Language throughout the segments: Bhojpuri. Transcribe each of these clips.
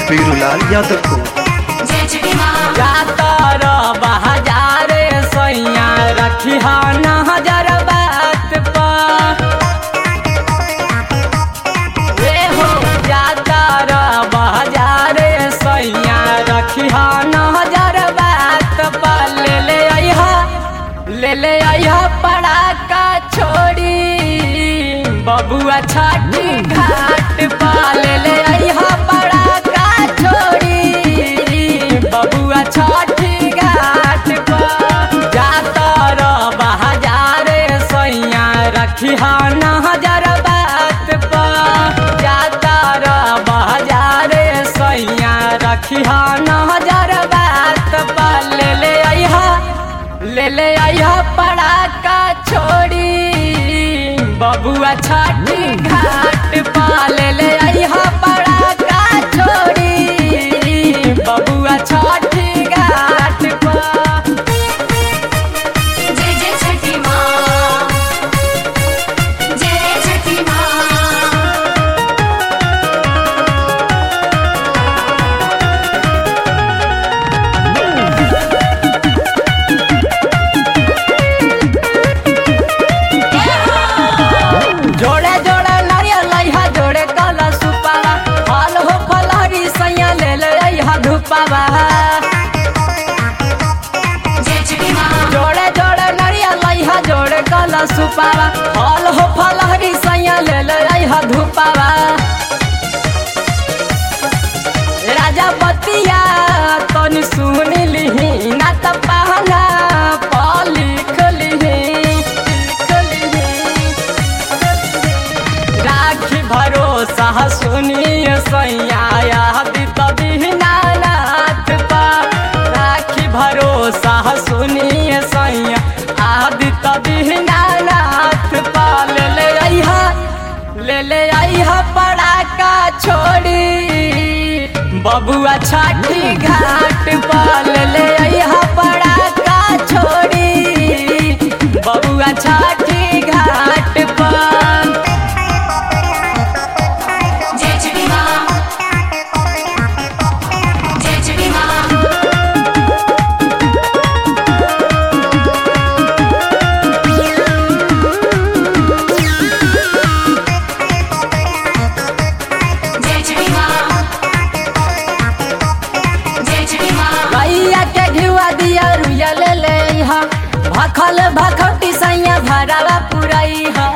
बीरूलाल यादव को जय छठी माँ जातर बहाजारे सैया रखी नजर बात पर रे हो जातर बहाजारे सैया रखी नजर बात पर ले ले अइहा ले ले अइहा पड़ाका छोड़ी बबुआ छठी घाट पर ले ले अइहा पड़ाका छोड़ी बबुआ छठी घाट पर जातर बहाजारे सैया रखी नजर बात पर जातर बहाजारे सैया रखी नजर बात पर ले ले अइहा ले ले अइहा पड़ाका छोड़ी बबुआ छठी घाट पर ले ले अइहा पड़ाका छोड़ी बबुआ छठी घाट पर जय जय छठी माँ जय छठी माँ जोड़े जोड़े नारियल लइहा जोड़े कला सुपावा फल हो फलहरी सैया ले ले अइहा धुपावा जय छठी माँ जोड़े जोड़े नारियल लइहा जोड़े कला सुपावा फल हो फलहरी सैया ले ले अइहा धुपावा राजा बतिया तनी सुन लिही ना त पहना प लिख लिही लिख लिही राखी भरोसा सुनिए सैया यादी तभी नाथ पा राखी भरोसा सुनिए सैया आदि तभी नाथ पा ले ले अइहा ले ले अइहा पड़ाका छोड़ी बबुआ छठी घाट पर ले ले अइहा पड़ाका छोड़ी बबुआ छठी घाट पर जय छठी माँ जय छठी माँ जय छठी माँ जय छठी माँ गैया के घिवा दिया रुया ले ले हा भखल भखौटी सैया भरावा पुरई हा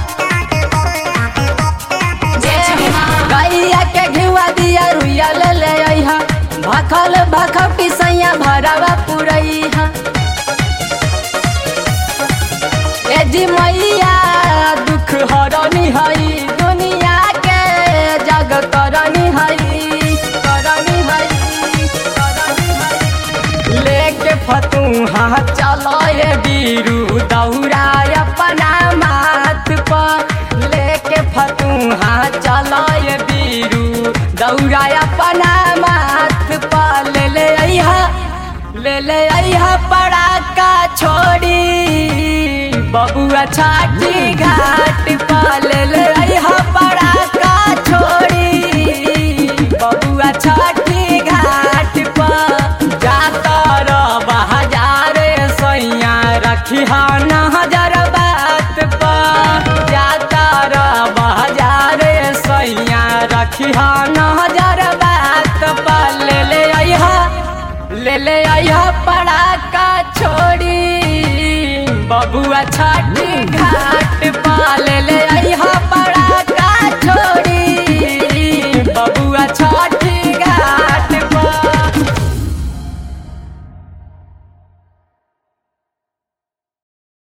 जय छठी माँ गैया के घिवा दिया रुया ले ले हा भखल भखौटी सैया भरावा पुरई हा ए जी मैया दुख हरनी हई दुनिया के जग करनी हई करनी हई करनी हई लेके फतूहा चलो ये बीरू दौड़ा अपना माथ पर लेके फतूहा चलो ये बीरू दौड़ा अपना माथ पर ले ले अइहा ले ले अइहा पड़ाका छोड़ी बबुआ छाटी घाट पर ले ले अइहा पड़ाका छोड़ी बबुआ छठी घाट पर जातर बहाजारे सैया रखी नजर बात पर जातर बहाजारे सैया रखी नजर बात पर ले ले अइहा ले ले अइहा पड़ाका छोड़ी बबुआ छठी घाट पर ले ले